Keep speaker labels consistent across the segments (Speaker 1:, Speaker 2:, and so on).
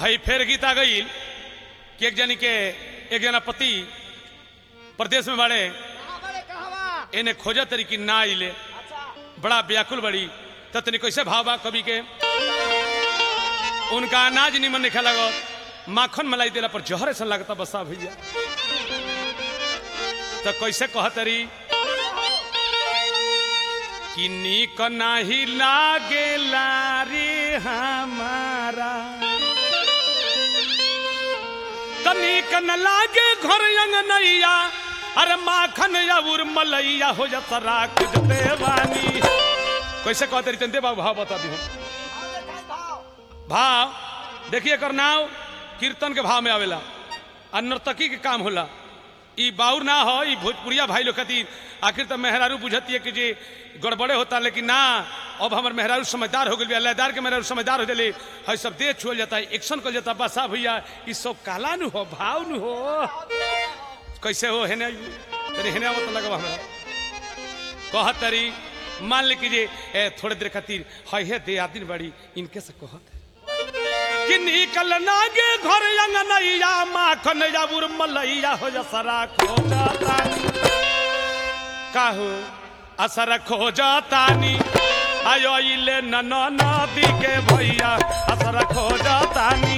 Speaker 1: हई फेर गीत आ गई कि एक जनी के एक जना पति प्रदेश में बाड़े
Speaker 2: कहाँ बड़े कहवा
Speaker 1: इन्हें खोजा तरी की ना आइले
Speaker 2: अच्छा
Speaker 1: बड़ा व्याकुल बड़ी ततनी कैसे भाव बा कवि के उनका अनाज निमन निखे लगो माखन मलाई देला पर जहर ऐसा लगता बसा भैया तो कैसे कहतरी कि नीक नाही लागेला रे हमारा त नीक न लागे घर अंगनैया अरे माखन या उर्मलैया हो जाता राख देवानी कैसे कहते रही देवा भाव बता दी
Speaker 2: भाव देखाई भाव
Speaker 1: भाव देखिए एकर नाव कीर्तन के भाव में आवेला आ नर्तकी के काम होला ई बाउर ना हो ई भोजपुरिया भाई लोग खातिर आखिर तो मेहरारू बुझती है कि जी गड़बड़े होता लेकिन ना अब हमार मेहरारू समझदार हो गई लयदार के मेहरारू समझदार हो गए है सब देह छुअल जाता है एक्शन कर जाता बसा भैया ई सब काला नु हो भाव नु हो कैसे हो हेने तेरे हेने आवत लगवा हमरा कहत तरी मान ले कीजिए ए थोड़े देर खातिर है हे दे आदिन बड़ी इनके से कहत कि निकल नागे घर अंगनैया माखन या उर्मलैया हो जा सरा खो जातानी काहू असर खो जातानी आयो इले नन नदी के भैया असर खो जातानी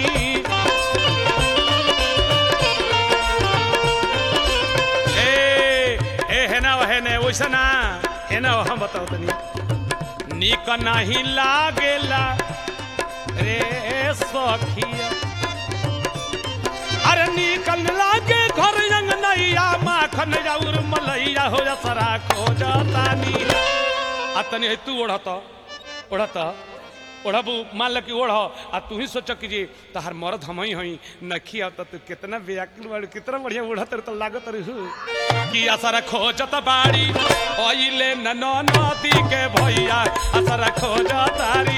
Speaker 1: ए ए हेना हेने वैसा ना हेना हम बताओ तनी निक नहीं लागेला रे सखिया अरे निकल लागे घर रंग नैया माखन जाउर मलैया हो जा सरा खो जातानी आ तनी है तू ओढ़त ओढ़त ओढ़बू मान ल कि ओढ़ आ तू ही सोच कि जी तहार मर्द हम ही हई नखी अब तू कितना व्याकुल बाड़ी कितना बढ़िया ओढ़त तो लागत रहू कि असर खोजत बाड़ी ओइले न नदी के भैया असर खोजतारी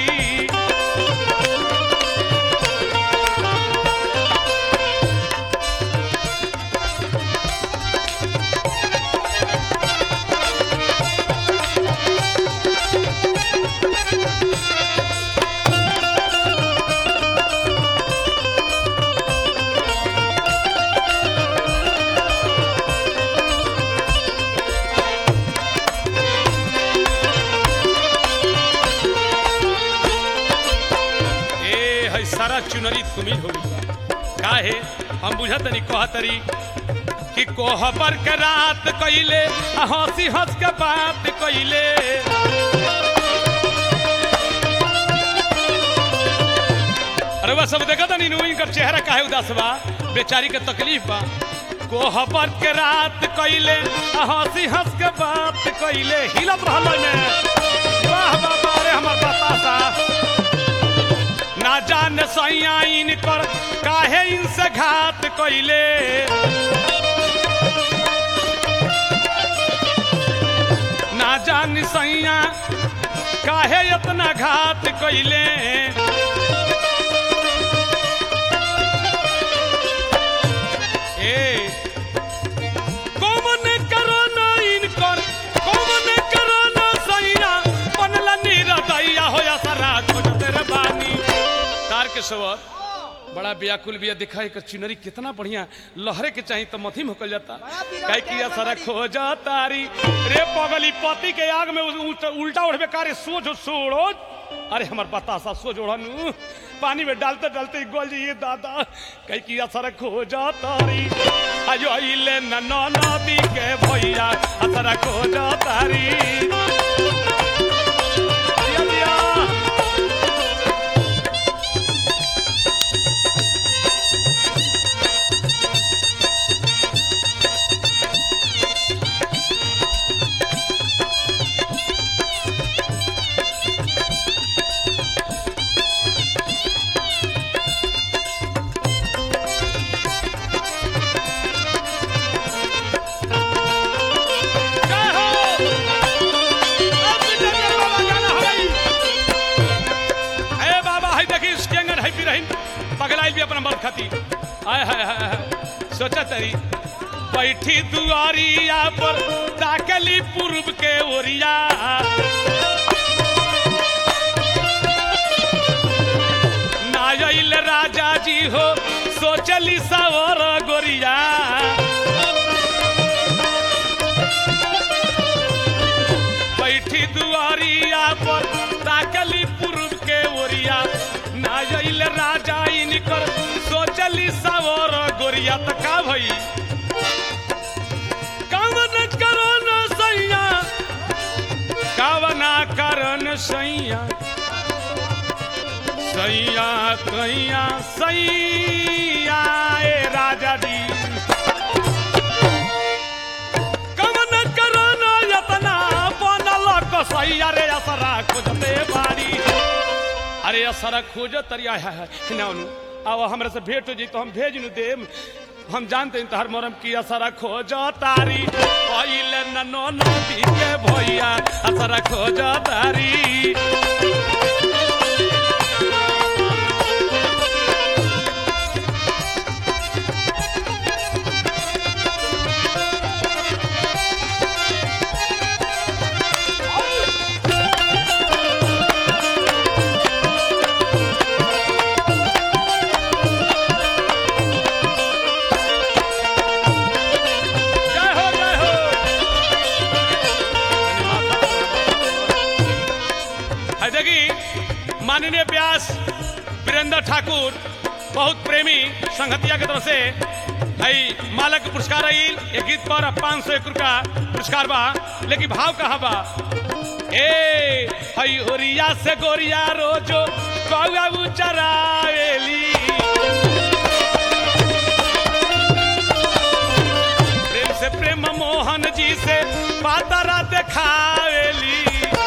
Speaker 1: ए है सारा चुनरी तुम्ही हो गई काहे हम बुझत नहीं कहतरी कि कोहबर के रात कइले आ हंसी हंस के बात कइले अरे वह सब देखा था नीनू इनका चेहरा काहे उदास बा बेचारी के तकलीफ बा कोहबर के रात कइले आ हंसी हंस के बात कइले हिलत रहल में वाह बाबा रे हमर बतासा ना जान सैया इनकर काहे इनसे घात कइले ना जान सैया काहे इतना घात कइले ए कौन करो ना इनकर कौन करो ना सैया बनला नीरदैया होया सारा खोज तेरे बानी तार के सवर बड़ा व्याकुल बिया दिखाई कर चुनरी कितना बढ़िया लहरे के चाहिए तो मथी मोकल जाता
Speaker 2: बड़ा विराट
Speaker 1: कह किया
Speaker 2: है
Speaker 1: सारा
Speaker 2: बड़ी।
Speaker 1: खोजा तारी रे पगली पति के आग में उ- उ- उल्टा उड़बे कारे सोझ सोड़ो अरे हमार बतासा सोझ ओढ़नु पानी में डालते डालते ही गोल ये दादा कह किया सारा खोजा तारी अयो इले न न नदी के भैया सारा खोजा तारी दिया दिया जय हो अब विजय के बाबा गाना हई ए बाबा हई देखी स्केंगन हई पिरहिन पगलाइल भी अपना मर्द खाती आय हाय हाय हाय सोचा तरी बैठी दुआरिया पर ताकली पूर्व के ओरिया नायल राजा जी सोचली सावर गोरिया बैठी दुआरिया पर ताकली पूर्व के ओरिया ना जइल राजा इनकर सोचली सावर गोरिया त का भई कामन करन सैया कावना करन सैया सैया कैया सैया ए राजा दी कमन करन यतना बनल कसैया रे असरा खोजते बारी अरे असरा खोज तरिया है है ना उनु अब हमरा से भेंट हो जी तो हम भेज नु देम हम जानते हैं तहर मोरम की असरा खोज तारी पहिले ननो नदी के भैया असरा खोज तारी जय हो जय हो है देखी माननीय व्यास वीरेंद्र ठाकुर बहुत प्रेमी संगतिया की तरफ से हई मालक के पुरस्कार आई ये गीत पर पाँच सौ एक रुपया पुरस्कार बा लेकिन भाव कहाँ बा ए हई ओरिया से गोरिया रोजो कौआ चरावेली प्रेम से प्रेम मोहन जी से पातरा देखावेली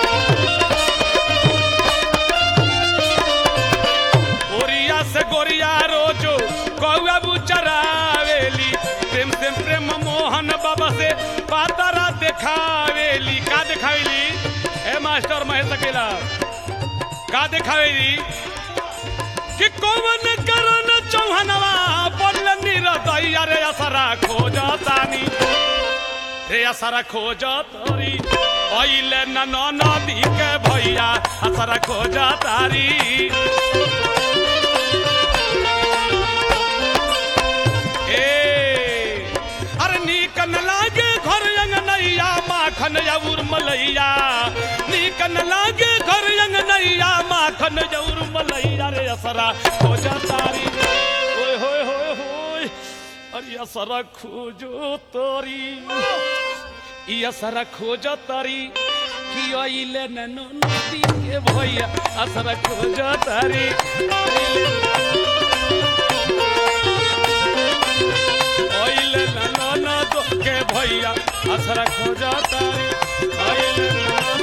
Speaker 1: ओरिया से गोरिया रोजो कौआ चरावेली प्रेम से प्रेम मोहन बाबा से पातरा देखावेली का देखावेली ए मास्टर महेश अकेला का देखावेली कि कौन करन चौहनवा पड़ल निरदैया रे असरा खोजतानी रे असरा खोजतरी ओइले न न नदी के भैया असरा खोजतारी ए अरे नीक न लागे घर अंगनैया माखन जौर मलैया नीक न लागे घर अंगनैया माखन जौर मलैया रे असरा खोजा तारी ओए होए होए होए अरे असरा खोजो तारी ई असरा खोजो तारी कि ओइले न नदी के भैया असरा खोजो तारी ओइले न न के भैया असरा खोजा तारी ओइले न